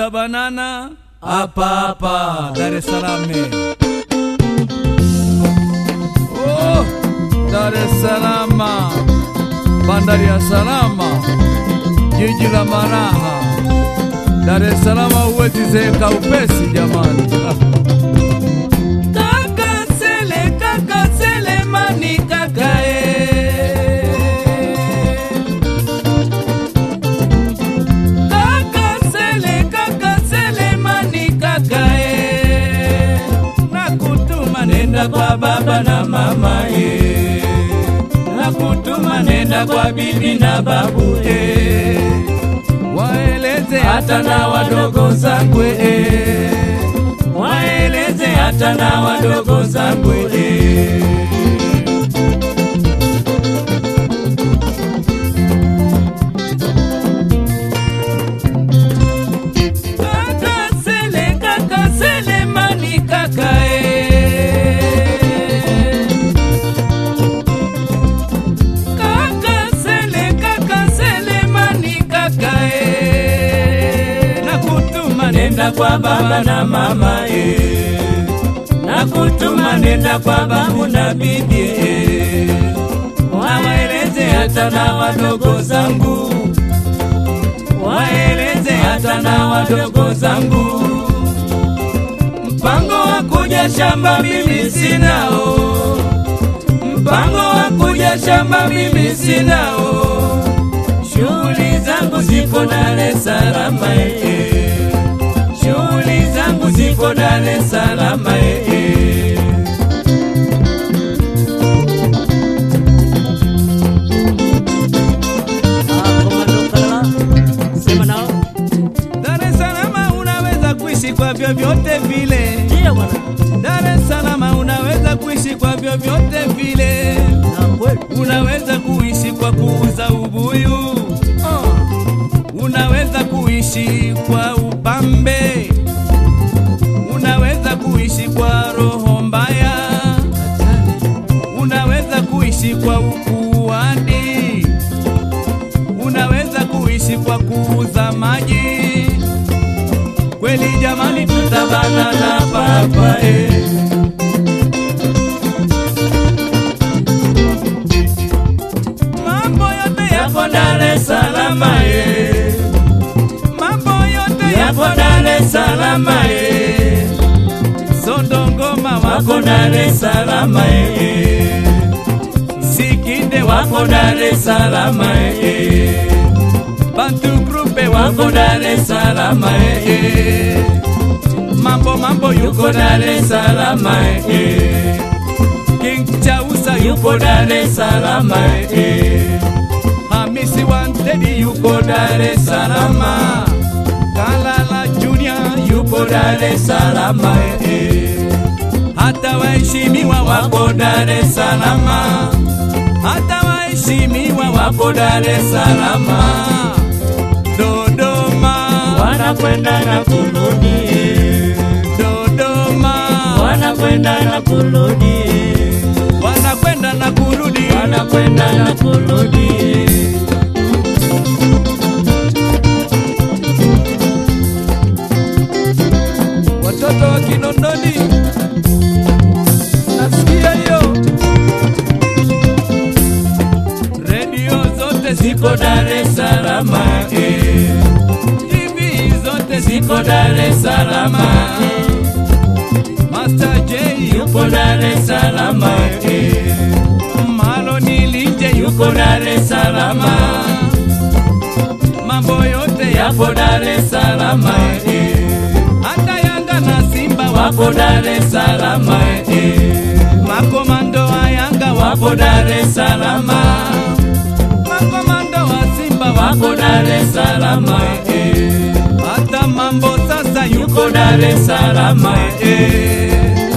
tutabanana hapa hapa Dar es Salaam. Oh, Dar es Salaam, bandari ya salama, jiji la maraha. Dar es Salaam huwezi zeeka upesi jamani. Ah. Kaka Sele, kaka Selemani, kaka eh. Kaka Sele, kaka Selemani, kaka eh. Nakutuma nenda kwa baba na mama eh. Nakutuma nenda kwa bibi na babu eh. Waeleze hata na wadogo zangu eh. Waeleze hata na wadogo zangu eh. Kaka Sele, kaka Selemani, kaka eh. Kaka Sele, kaka Selemani, kaka eh. Nakutuma nenda kwa baba na mama eh. Nakutuma nenda kwa babu na bibi eh. Waeleze hata na wadogo zangu waeleze hata na wadogo zangu, mpango wa kuja shamba mimi sinao, mpango wa kuja shamba mimi sinao, shughuli zangu ziko Dar es Salaam eh, shughuli zangu ziko Dar es Salaam eh. Ah, Komando Kalala, sema nao. Dar es Salaam unaweza kuishi kwa vyovyote vile. Ndio bwana. Dar es Salaam unaweza kuishi kwa vyovyote vile. Na kweli. Unaweza kuishi kwa kuuza ubuyu, unaweza kuishi kwa upambe, unaweza kuishi kwa roho mbaya, unaweza kuishi kwa ukuani, unaweza kuishi kwa kuuza maji. Kweli jamani, tutabanana papa eh. Mambo yote yako Dar es Salaam eh. Mambo yote yako Dar es Salaam eh. Sondongoma wako Dar es Salaam eh. Sikinde wako Dar es Salaam eh. Bantu Grupe wako Dar es Salaam eh. Mambo mambo yuko Dar es Salaam eh. King Chausa yupo Dar es Salaam eh. Hamisi Wantedi yupo Dar es Salaam. Kalala Junior yupo Dar es Salaam eh. Hata waheshimiwa wapo Dar es Salaam. Hata waheshimiwa wapo Dar es Salaam. Dodoma Wanakwenda na kurudi. Dodoma Wanakwenda na kurudi. wanakwenda na kurudi Wanakwenda na kurudi. watoto wa Kinondoni, nasikia hiyo redio zote ziko Dar es Salaam, eh. TV zote ziko Dar es Salaam, eh. Master J yupo Dar es Salaam, eh. Maloni Linje yuko Dar es Salaam, mambo yote yapo Dar es Salaam, eh. Hata Yanga na Simba wapo Dar es Salaam, eh. Makomando wa Yanga wapo Dar es Salaam, makomando wa Simba wapo Dar es Salaam, eh. Hata mambo sasa yuko Dar es Salaam, eh.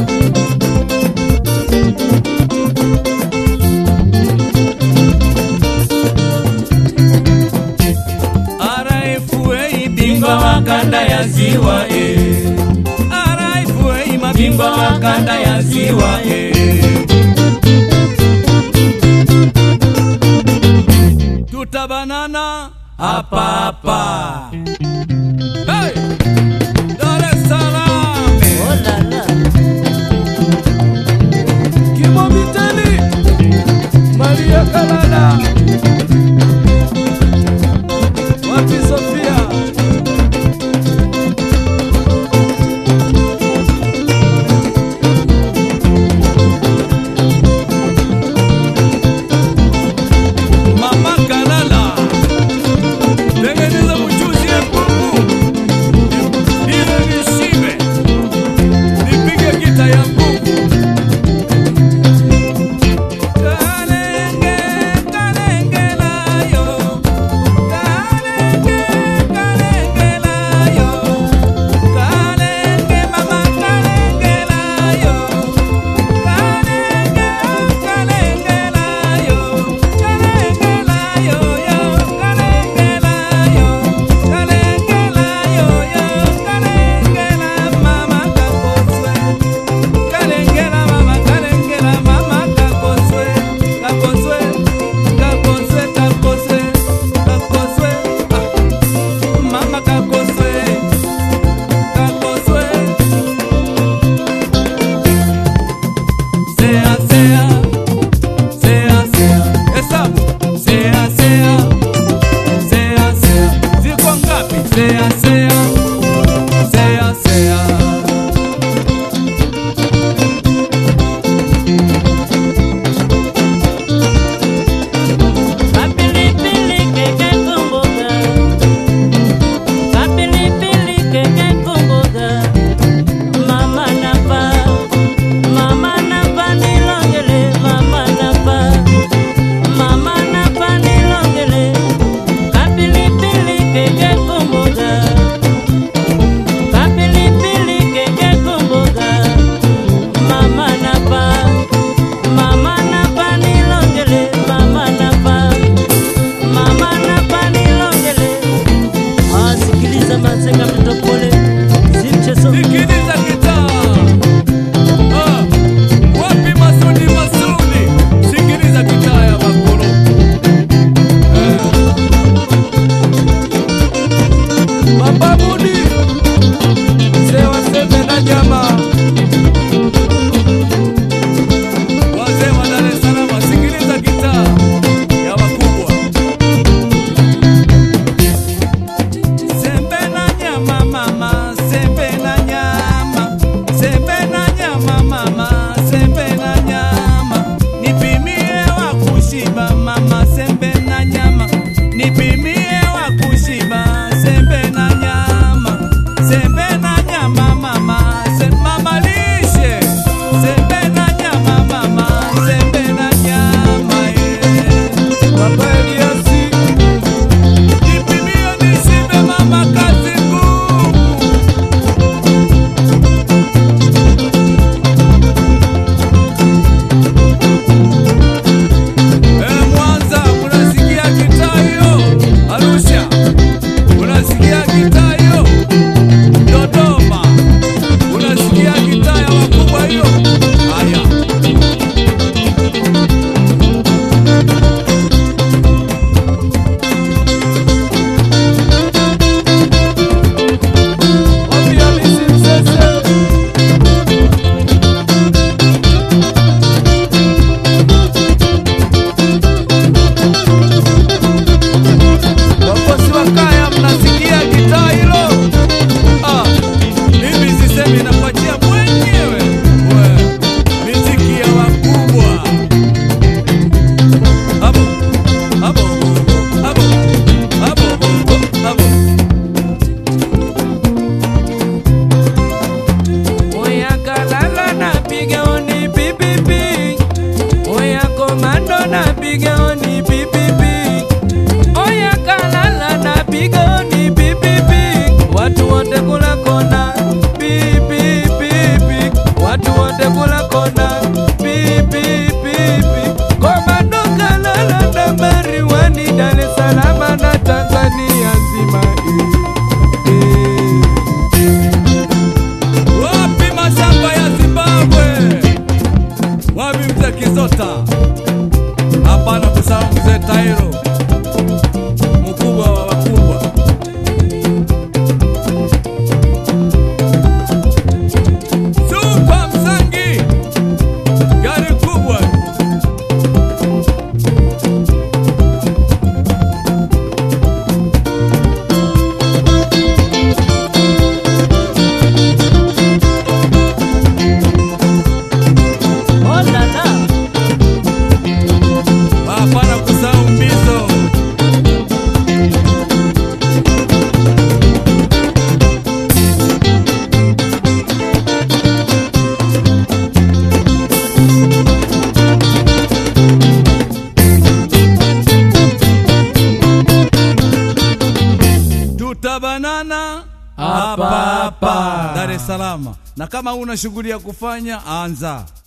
RFA bingwa wa kanda ya ziwa eh. RFA mabingwa wa kanda ya ziwa eh. Tutabanana hapa hapa hey! mama sembe na nyama nipimie wa kushiba sembe na nyama sembe na nyama mama se mama lishe sembe na nyama mama sembe na nyama eh. kwa kweli Yesu nipimie nishibe mama kazi ngumu Eh, Mwanza unasikia gitaa hiyo? Arusha unasikia gitaa hiyo? Dodoma unasikia gitaa ya wakubwa hiyo? Haya, wapi Hamisi Msese? Wakosi wa kaya mnasikia gitaa hilo? Ah, mimi sisemi nakuachia mwenyewe. We, miziki ya wakubwa. Abo, abo, abo, abo, abo, abo. Oya kalala na piga oni pipipi. Oya komando na piga oni pipipi. Oya kalala na pigoni pipipi, watu wote kula kona pipi pipi, watu wote kula kona pipi pipi. Komando kalala na mariwani Dar es Salaam na Tanzania nzima. eh, eh. Wapi mashamba ya Zimbabwe? Wapi mzee Kizota? Hapana kusahau mzee Tairo mkubwa wa wakubwa. Super Msangi, gari kubwa. Oh la la. Hapana kusahau mbizo. Tutabanana Hapa, hapa. Dar es Salaam, na kama una shughuli ya kufanya anza.